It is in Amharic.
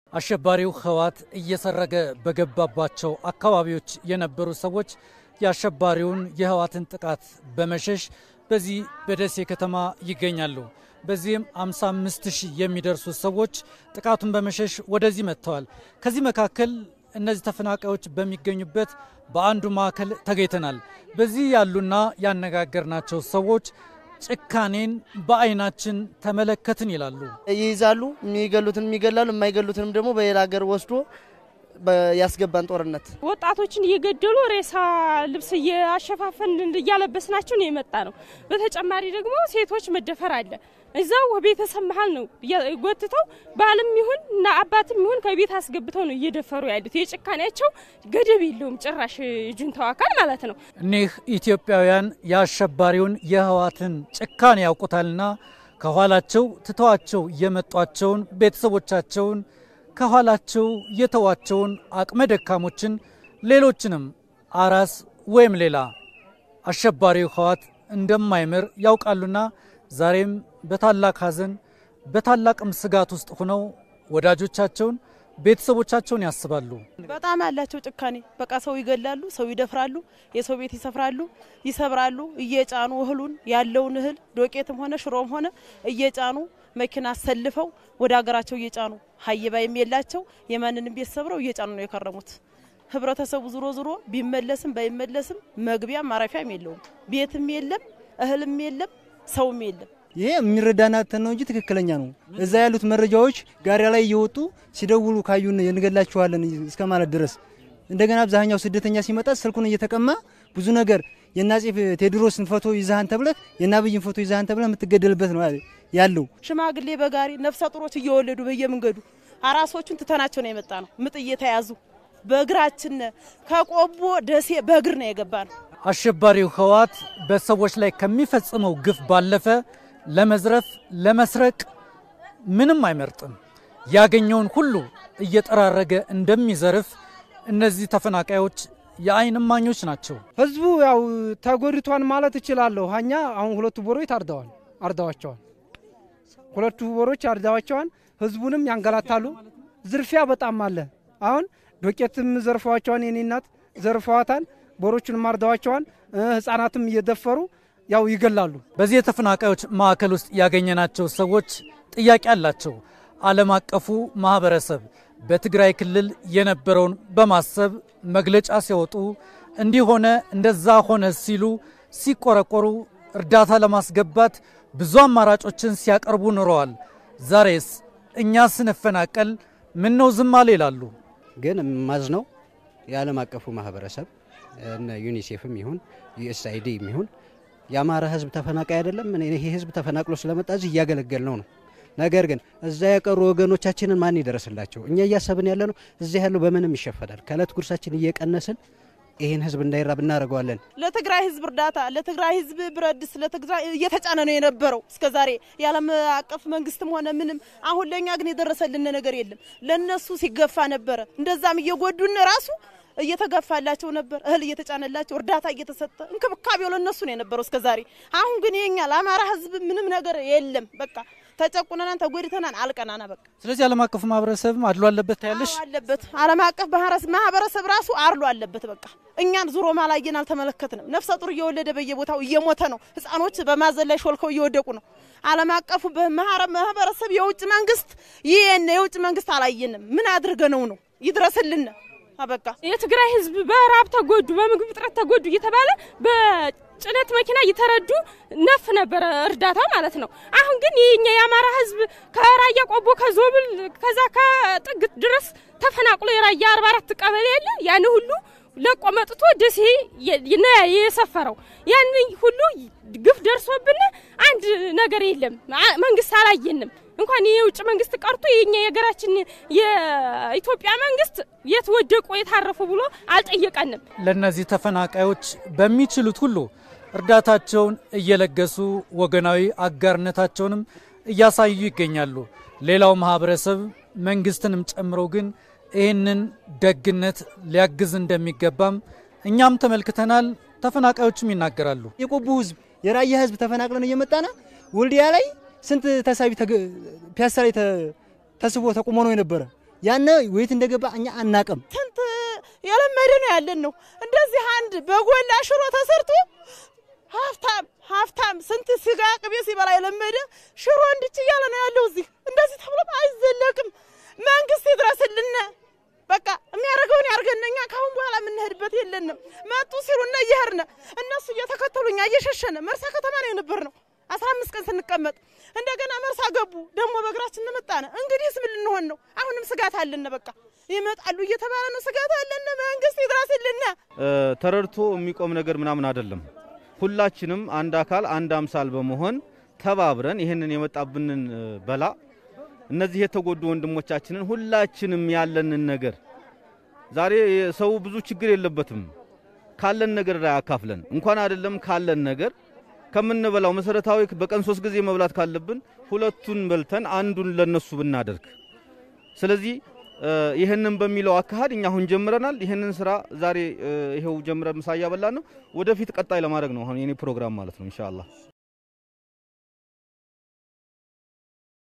አሸባሪው ህወሓት እየሰረገ በገባባቸው አካባቢዎች የነበሩ ሰዎች የአሸባሪውን የህወሓትን ጥቃት በመሸሽ በዚህ በደሴ ከተማ ይገኛሉ። በዚህም 55 ሺህ የሚደርሱ ሰዎች ጥቃቱን በመሸሽ ወደዚህ መጥተዋል። ከዚህ መካከል እነዚህ ተፈናቃዮች በሚገኙበት በአንዱ ማዕከል ተገኝተናል። በዚህ ያሉና ያነጋገርናቸው ሰዎች ጭካኔን በአይናችን ተመለከትን ይላሉ። ይይዛሉ፣ የሚገሉትን የሚገላሉ፣ የማይገሉትንም ደግሞ በሌላ ሀገር ወስዶ ያስገባን ጦርነት ወጣቶችን እየገደሉ ሬሳ ልብስ እያሸፋፈን እያለበስናቸው ነው የመጣ ነው። በተጨማሪ ደግሞ ሴቶች መደፈር አለ። እዛው ቤተሰብ መሀል ነው ጎትተው ባልም ይሁን እና አባትም ይሁን ከቤት አስገብተው ነው እየደፈሩ ያሉት። የጭካኔያቸው ገደብ የለውም ጭራሽ ጁንታው አካል ማለት ነው። እኒህ ኢትዮጵያውያን የአሸባሪውን የህወሓትን ጭካኔ ያውቁታልና ከኋላቸው ትተዋቸው የመጧቸውን ቤተሰቦቻቸውን ከኋላቸው የተዋቸውን አቅመ ደካሞችን ሌሎችንም አራስ ወይም ሌላ አሸባሪው ህወሓት እንደማይምር ያውቃሉና ዛሬም በታላቅ ሐዘን በታላቅም ስጋት ውስጥ ሆነው ወዳጆቻቸውን ቤተሰቦቻቸውን ያስባሉ። በጣም አላቸው ጭካኔ። በቃ ሰው ይገላሉ፣ ሰው ይደፍራሉ፣ የሰው ቤት ይሰፍራሉ፣ ይሰብራሉ። እየጫኑ እህሉን ያለውን እህል ዶቄትም ሆነ ሽሮም ሆነ እየጫኑ መኪና አሰልፈው ወደ ሀገራቸው እየጫኑ ሀይባይም የላቸው የማንንም ቤት ሰብረው እየጫኑ ነው የከረሙት። ህብረተሰቡ ዙሮ ዙሮ ቢመለስም ባይመለስም መግቢያም ማረፊያም የለውም። ቤትም የለም፣ እህልም የለም፣ ሰውም የለም። ይሄ የሚረዳናተን ነው እንጂ ትክክለኛ ነው። እዛ ያሉት መረጃዎች ጋሪያ ላይ እየወጡ ሲደውሉ ካዩን እንገላችኋለን እስከ ማለት ድረስ እንደገና አብዛኛው ስደተኛ ሲመጣ ስልኩን እየተቀማ ብዙ ነገር የአፄ ቴዎድሮስን ፎቶ ይዛሃን ተብለህ የአብይን ፎቶ ይዛሃን ተብለህ የምትገደልበት ነው ያለው። ሽማግሌ በጋሪ ነፍሰ ጡሮች እየወለዱ በየመንገዱ አራሶቹን ትተናቸው ነው የመጣ ነው። ምጥ እየተያዙ በእግራችን ከቆቦ ደሴ በእግር ነው የገባ ነው። አሸባሪው ህወሓት በሰዎች ላይ ከሚፈጽመው ግፍ ባለፈ ለመዝረፍ፣ ለመስረቅ ምንም አይመርጥም። ያገኘውን ሁሉ እየጠራረገ እንደሚዘርፍ እነዚህ ተፈናቃዮች የአይን እማኞች ናቸው። ህዝቡ ያው ተጎድቷን ማለት እችላለሁ። ሀኛ አሁን ሁለቱ ቦሮች ታርደዋል አርደዋቸዋል። ሁለቱ ቦሮች አርደዋቸዋል። ህዝቡንም ያንገላታሉ። ዝርፊያ በጣም አለ። አሁን ዶቄትም ዘርፈዋቸዋል። የኔ እናት ዘርፈዋታል። ቦሮቹንም አርደዋቸዋል። ህጻናትም እየደፈሩ ያው ይገላሉ። በዚህ የተፈናቃዮች ማዕከል ውስጥ ያገኘናቸው ሰዎች ጥያቄ አላቸው። ዓለም አቀፉ ማህበረሰብ በትግራይ ክልል የነበረውን በማሰብ መግለጫ ሲያወጡ እንዲህ ሆነ እንደዛ ሆነ ሲሉ ሲቆረቆሩ እርዳታ ለማስገባት ብዙ አማራጮችን ሲያቀርቡ ኑረዋል። ዛሬስ እኛ ስንፈናቀል ምን ነው ዝም አለ ይላሉ። ግን ማዝነው የዓለም አቀፉ ማህበረሰብ እነ ዩኒሴፍም ይሁን ዩኤስአይዲ ይሁን የአማራ ህዝብ ተፈናቃይ አይደለም። ይሄ ህዝብ ተፈናቅሎ ስለመጣ እዚህ እያገለገል ነው ነው ነገር ግን እዛ የቀሩ ወገኖቻችንን ማን ይደረስላቸው? እኛ እያሰብን ያለ ነው። እዚያ ያለው በምንም ይሸፈናል። ከእለት ጉርሳችን እየቀነስን ይህን ህዝብ እንዳይራብ እናደርገዋለን። ለትግራይ ህዝብ እርዳታ፣ ለትግራይ ህዝብ ብረት ድስት ለትግራይ እየተጫነ ነው የነበረው እስከ ዛሬ የዓለም አቀፍ መንግስትም ሆነ ምንም። አሁን ለእኛ ግን የደረሰልን ነገር የለም። ለእነሱ ሲገፋ ነበረ። እንደዛም እየጎዱን ራሱ እየተገፋላቸው ነበር። እህል እየተጫነላቸው እርዳታ እየተሰጠ እንክብካቤው ለእነሱ ነው የነበረው እስከ ዛሬ። አሁን ግን የኛ ለአማራ ህዝብ ምንም ነገር የለም። በቃ ተጨቁነናን፣ ተጎድተናን፣ አልቀናና በቃ። ስለዚህ ዓለም አቀፉ ማህበረሰብም አድሎ አለበት ታያለሽ። አለበት ዓለም አቀፍ ማህበረሰብ ራሱ አድሎ አለበት። በቃ እኛን ዙሮ ማላየን አልተመለከትንም። ነፍሰ ጡር እየወለደ በየቦታው እየሞተ ነው። ህፃኖች በማዘን ላይ ሾልከው እየወደቁ ነው። ዓለም አቀፉ ማህበረሰብ የውጭ መንግስት ይህን የውጭ መንግስት አላየንም። ምን አድርገ ነው ነው ይድረስልን በቃ የትግራይ ህዝብ በራብ ተጎዱ፣ በምግብ እጥረት ተጎዱ እየተባለ በጭነት መኪና እየተረዱ ነፍ ነበረ እርዳታ ማለት ነው። አሁን ግን የኛ የአማራ ህዝብ ከራያ ቆቦ፣ ከዞብል ከዛ ከጥግ ድረስ ተፈናቅሎ የራያ አርባ አራት ቀበሌ የለ ያን ሁሉ ለቆ መጥቶ ደሴ ነው የሰፈረው። ያን ሁሉ ግፍ ደርሶብን አንድ ነገር የለም። መንግስት አላየንም። እንኳን የውጭ መንግስት ቀርቶ የኛ የሀገራችን የኢትዮጵያ መንግስት የት ወደቁ የታረፉ ብሎ አልጠየቀንም። ለእነዚህ ተፈናቃዮች በሚችሉት ሁሉ እርዳታቸውን እየለገሱ ወገናዊ አጋርነታቸውንም እያሳዩ ይገኛሉ። ሌላው ማህበረሰብ መንግስትንም ጨምሮ ግን ይህንን ደግነት ሊያግዝ እንደሚገባም እኛም ተመልክተናል። ተፈናቃዮችም ይናገራሉ። የቆቦ ህዝብ የራያ ህዝብ ተፈናቅለን እየመጣና ወልዲያ ላይ ስንት ተሳቢ ፒያሳ ላይ ተስቦ ተቁሞ ነው የነበረ። ያነ ወይት እንደገባ እኛ አናቅም። ትንት የለመደ ነው ያለን ነው። እንደዚህ አንድ በጎላ ሽሮ ተሰርቶ ሀብታም ሀብታም ስንት ስጋ ቅቤ ሲበላ የለመደ ሽሮ እንድች እያለ ነው ያለው። እዚህ እንደዚህ ተብሎም አይዘለቅም። መንግስት ይድረስልን። በቃ የሚያደርገውን ያርገን። እኛ ካሁን በኋላ የምንሄድበት የለንም። መጡ ሲሉና እየሄድን እነሱ እየተከተሉ እኛ እየሸሸነ መርሳ ከተማ ነው የነበር ነው አስራ አምስት ቀን ስንቀመጥ እንደገና መርሳ ገቡ። ደግሞ በእግራችን እንመጣነ። እንግዲህስ ምን ልንሆን ነው? አሁንም ስጋት አለን። በቃ ይመጣሉ እየተባለ ነው። ስጋት አለን። መንግስት ይድረስልን። ተረድቶ የሚቆም ነገር ምናምን አይደለም። ሁላችንም አንድ አካል አንድ አምሳል በመሆን ተባብረን ይህንን የመጣብንን በላ እነዚህ የተጎዱ ወንድሞቻችንን ሁላችንም ያለንን ነገር ዛሬ ሰው ብዙ ችግር የለበትም። ካለን ነገር ላይ አካፍለን እንኳን አይደለም ካለን ነገር ከምንበላው መሰረታዊ በቀን ሶስት ጊዜ መብላት ካለብን ሁለቱን በልተን አንዱን ለነሱ ብናደርግ። ስለዚህ ይህንን በሚለው አካሄድ እኛ አሁን ጀምረናል። ይህንን ስራ ዛሬ ይሄው ጀምረን ምሳ እያበላን ነው። ወደፊት ቀጣይ ለማድረግ ነው አሁን የኔ ፕሮግራም ማለት ነው ኢንሻአላህ።